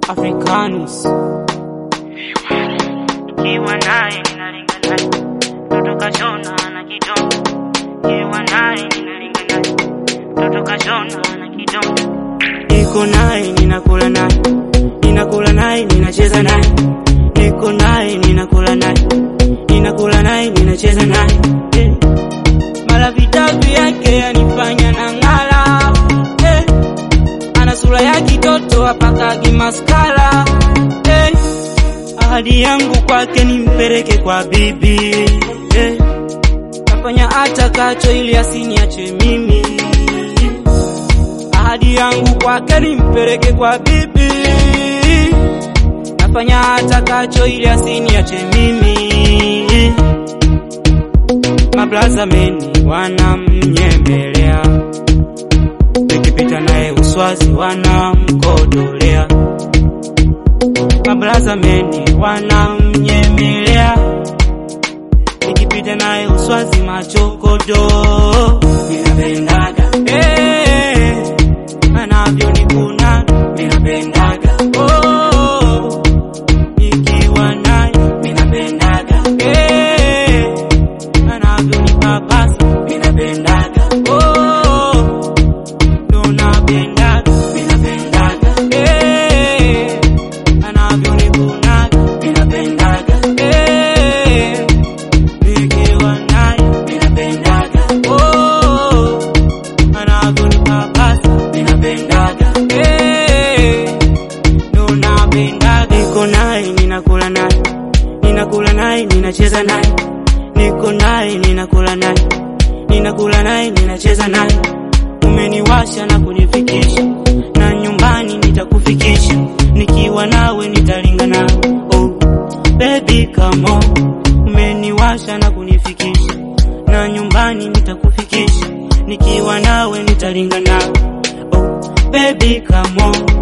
Africanus Nikiwa naye ninalinga naye, mtoto kashona na kidonda. Nikiwa naye ninalinga naye, mtoto kashona na kidonda. niko naye ninakula naye ninakula naye ninacheza naye niko naye ninakula naye ninakula naye ninacheza naye eh. mara vitabu yake yanifanya na ng'ala eh. ana sura ya kitoto apakagi maskara eh. ahadi yangu kwake nimpeleke kwa bibi eh. nafanya atakacho ili asiniache mimi ahadi yangu kwake nimpeleke kwa bibi nafanya atakacho ili asiniache mimi mablaza meni wanamnyembelea nikipita naye uswazi wanamkodolea mablaza meni wanamnyemelea nikipita naye uswazi machokodo ninapendaga eh, anavyonikuna ninapendaga oh, nikiwa naye ninapendaga eh, anavyonipapasa ninapendaga oh, ndo napendaga ninapendaga eh, anavyonikunaga ninapendaga eh, nikiwa naye ninapendaga oh, anavyonipapasa ninapendaga eh, ndo napendaga niko naye ninakula naye ninakula naye ninacheza naye niko naye ninakula naye ninakula naye ninacheza naye umeniwasha na kunifikisha na nyumbani nitakufikisha nikiwa nawe nitalinga nawe oh, baby come on umeniwasha na kunifikisha na nyumbani nitakufikisha nikiwa nawe nitalinga nawe oh, baby come on